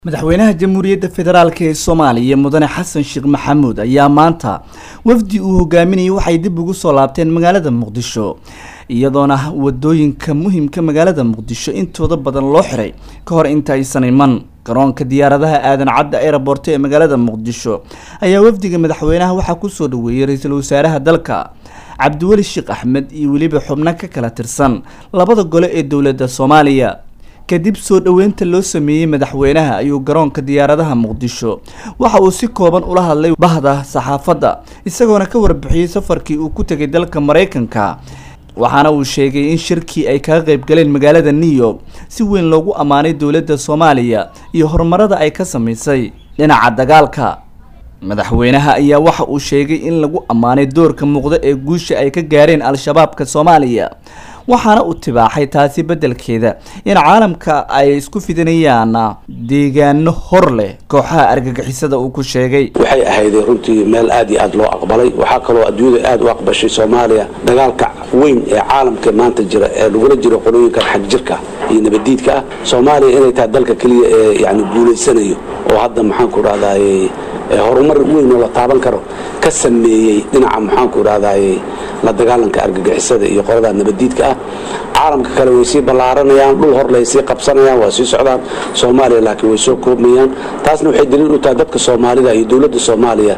madaxweynaha jamhuuriyadda federaalk ee soomaaliya mudane xasan sheekh maxamuud ayaa maanta wafdi uu hogaaminayay waxay dib ugu soo laabteen magaalada muqdisho iyadoona wadooyinka muhimka magaalada muqdisho intooda badan loo xiray ka hor inta aysan iman garoonka diyaaradaha aadan cadda aeroboort ee magaalada muqdisho ayaa wafdiga madaxweynaha waxaa kusoo dhaweeyey ra-iisul wasaaraha dalka cabdiweli sheekh axmed iyo weliba xubno ka kala tirsan labada gole ee dowladda soomaaliya kadib soo dhoweynta loo sameeyey madaxweynaha ayuu garoonka diyaaradaha muqdisho waxa uu si kooban ula hadlay bahda saxaafadda isagoona ka warbixiyey safarkii uu ku tegay dalka maraykanka waxaana uu sheegay in shirkii ay kaga qayb galeen magaalada new york si weyn loogu ammaanay dowladda soomaaliya iyo horumarada ay ka sameysay dhinaca dagaalka madaxweynaha ayaa waxa uu sheegay in lagu ammaanay doorka muuqda ee guusha ay ka gaareen al-shabaabka soomaaliya waxaana uu tibaaxay taasi beddelkeeda in caalamka ay isku fidinayaan deegaano hor leh kooxaha argagixisada uu ku sheegay waxay ahayday runtii meel aad iyo aad loo aqbalay waxaa kaloo adduunyada aad u aqbashay soomaaliya dagaalka weyn ee caalamka maanta jira ee lagula jiro qolooyinkan xag jirka iyo nabadiidka ah soomaaliya inay tahay dalka keliya ee yani guulaysanayo oo hadda maxaanku dhahdaye horumar weyn oo la taaban karo ka sameeyey dhinaca maxaanku dhahdaye la dagaalanka argagixisada iyo qolada nabadiidka ah caalamka kale way sii ballaaranayaan dhul hor lay sii qabsanayaan waa sii socdaan soomaaliya laakiin way soo koobmayaan taasna waxay daliil u tahay dadka soomaalida iyo dowladda soomaaliya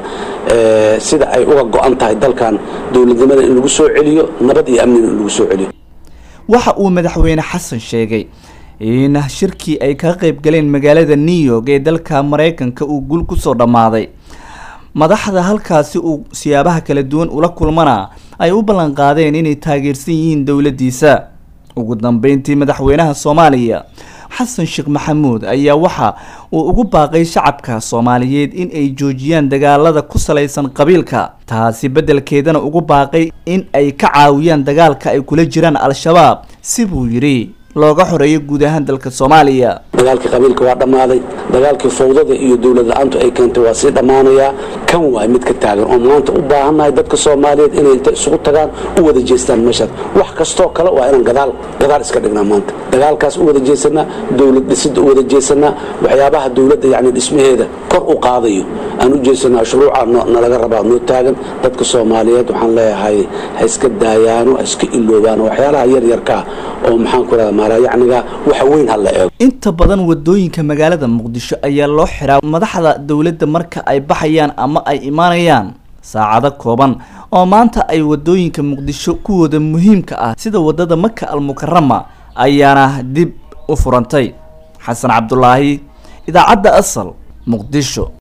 sida ay uga go-an tahay dalkan dowladnimada in lagu soo celiyo nabad iyo amnina in lagu soo celiyo waxa uu madaxweyne xasan sheegay in shirkii ay kaga qayb galeen magaalada new york ee dalka maraykanka uu gul kusoo dhammaaday madaxda halkaasi uu siyaabaha kala duwan ula kulmana ay u ballan qaadeen inay taageersan yihiin dowladdiisa ugu dambeyntii madaxweynaha soomaaliya xasan sheekh maxamuud ayaa waxa uu ugu baaqay shacabka soomaaliyeed in ay joojiyaan dagaalada ku salaysan qabiilka taasi beddelkeedana ugu baaqay in ay ka caawiyaan dagaalka ay kula jiraan al-shabaab si buu yidhi looga xoreeyo guud ahaan dalka soomaaliya dagaalkii qabiilka waa dhammaaday dagaalkii fawdada iyo dowlad la-aantu ay keentay waa sii dhammaanayaa kan waay mid ka taagan oo maanta u baahannahay dadka soomaaliyeed inay inta isugu tagaan u wada jeestaan meeshaas wax kastoo kale waa inaan gadaal gadaal iska dhignaa maanta dagaalkaas u wada jeesanaa dowlad dhisidda u wada jeesanaa waxyaabaha dowladda yacni dhismaheeda kor u qaadayo aan u jeesanaa shuruuca nalaga rabaa noo taagan dadka soomaaliyeed waxaan leeyahay ha iska daayaano ha iska iloobaano waxyaalaha yaryarkaa oo maxaan ku rahda maalayacniga waxa weyn ha la eego inta badan wadooyinka magaalada muqdisho ayaa loo xiraa madaxda dowladda marka ay baxayaan ama ay imaanayaan saacado kooban oo maanta ay wadooyinka muqdisho kuwooda muhiimka ah sida wadada maka almukarama ayaana dib u furantay xasan cabdulaahi idaacadda asal muqdisho